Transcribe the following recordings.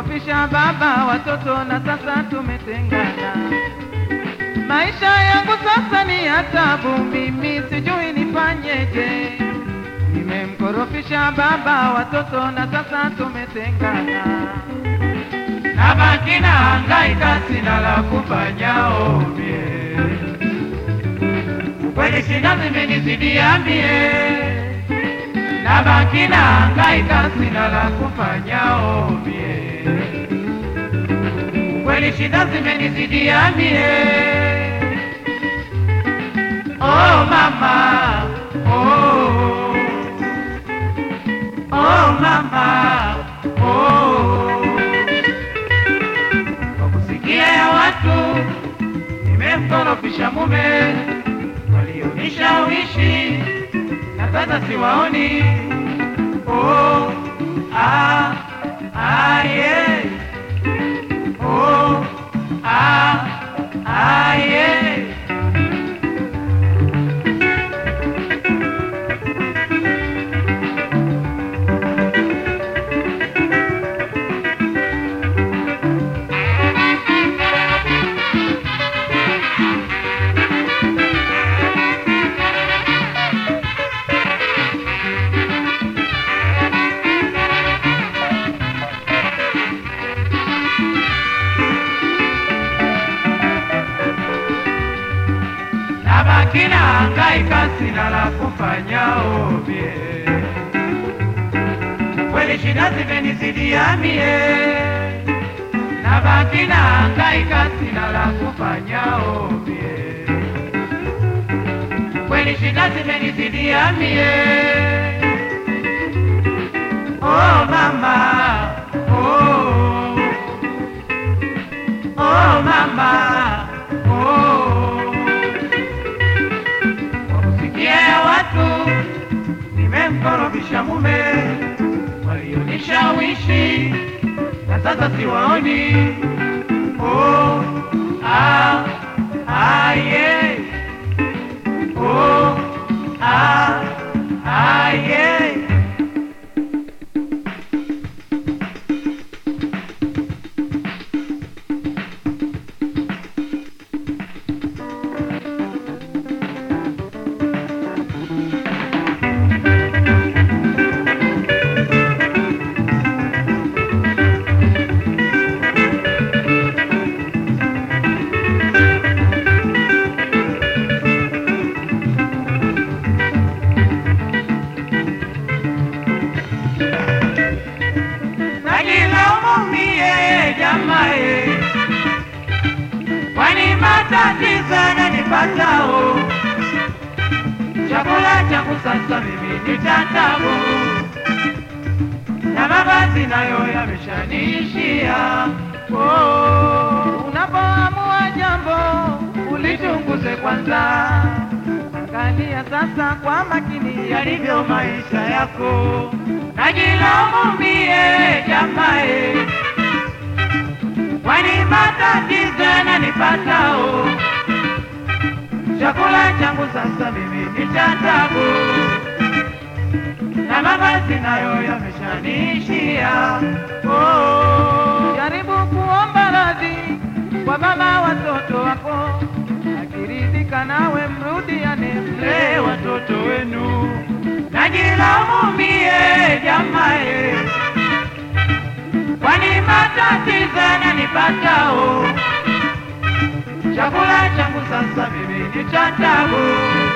Nimemkorofisha baba watoto na sasa tumetengana. Maisha yangu sasa ni ya tabu, mimi sijui nifanyeje. Nimemkorofisha baba watoto na sasa tumetengana. Nabaki na hangaika, sina la kufanya omie. Kweli shida zimenizidia mie, nabaki na hangaika, sina la kufanya omie. Kweli shida zimenizidia mie. Oh mama, oh, oh mama, oh kwa kusikia ya watu nimemkorofisha mume walionishawishi na sasa siwaoni. Oh, ah, ah, yeah. Oh, ah, ah, yeah. nabaki na hangaika, sina la kufanya ovye. Kweli shida zimenizidia mie, nabaki na hangaika, sina la kufanya ovye. Kweli shida zimenizidia mie. Oh mama, oh, oh mama, oh kwa kusikia ya watu nimemkorofisha mume walionishawishi na sasa siwaoni. Oh, ah, ah, yeah. Oh, ah, ah, yeah. najilaumu mie jamae, kwani matatizo yananipatao. Chakula changu sasa mimi ni cha tabu, na mavazi nayo yameshaniishia. Oh, unapoamua jambo ulichunguze kwanza, angalia sasa kwa makini yalivyo maisha yako. Najilaumu mie jamae, kwani matatizo yananipatao. Chakula changu sasa mimi ni cha tabu, na mavazi nayo yameshaniishia. Oh, Jaribu kuomba radhi kwa baba watoto wako, akiridhika nawe mrudiane, mlee mlee watoto wenu. Najilaumu mie jamae, kwani matatizo yananipatao. Chakula changu sasa mimi ni cha tabu,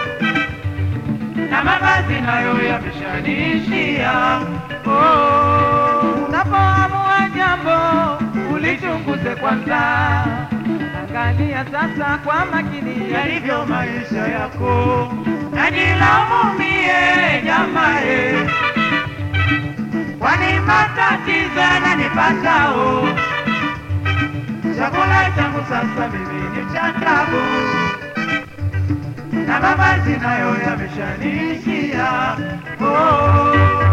na mavazi nayo yameshaniishia. Oh, Unapoamua jambo ulichunguze kwanza, angalia sasa kwa makini yalivyo maisha yako. Najilaumu mie jamae, kwani matatizo yananipatao. Chakula changu sasa mimi ni cha tabu, na mavazi nayo yameshaniishia. Oh,